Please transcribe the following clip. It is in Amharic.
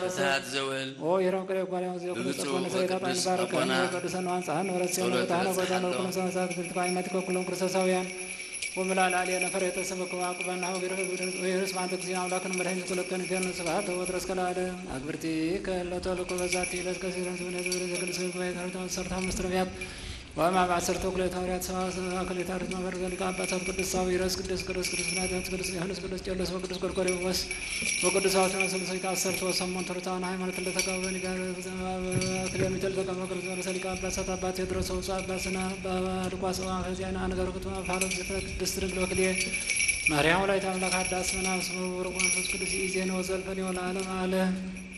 ሰዓት ዘወል ኦ የረም ቅሬ ጓሊያም ዚ ኩሉ ብፁዕ ጽፎነ ሰሌታ ጣን ወቅዱስ ባረከ አቡነ ቅዱሰን ዋንጻህን ወረት ሲሆን ጸሎተ ወጣነ ጎዳነ በጽሐሎ ኩሉ ሰማሳት ክልት ባይመት ከኩሎም ክርስቶሳውያን ወምላል አልየ ነፈር የተሰበከ አቁበና ወይርስ ማንተ ጊዜ አምላክን መድኃኒት ኩለከን ገን ስብሐት ወትረስ ከለዓለም አግብርቲ ከለቶ ልቆ በዛቲ ዕለት ከሲረን ስብነ ዝብረ ዘቅዱስ ጉባኤ ታሪታ ሰርታ መስትረቢያት ወማ በአሰርተ ኩለት ሐዋርያት ሰባ ክሌታሪት ማህበር ዘሊቃ አባታት ቅዱስ ሳዊረስ ቅዱስ ቅዱስ ቅዱስ ናትያት ቅዱስ ዮሐንስ ቅዱስ ቄርሎስ ወቅዱስ ጎርጎርዮስ ወቅዱስ አስራ ስልሰይት አሰርተ ወሰሞን ተርታውን ሃይማኖት ለተቃወኒ ጋር ክሌሚተል ተቀመ ቅዱስ ዮሐንስ ሊቃ አባሳት አባት ቴዎድሮስ ወፁ አባስና በልቋስ ፈዚያና አነገር ክትማ ፋሮስ ቅድስት ድንግል ወክልየ ማርያም ወላዲተ አምላክ አዳስ መናስ ወርቆ መንፈስ ቅዱስ ኢዜነ ወዘልፈን ወለዓለም አለ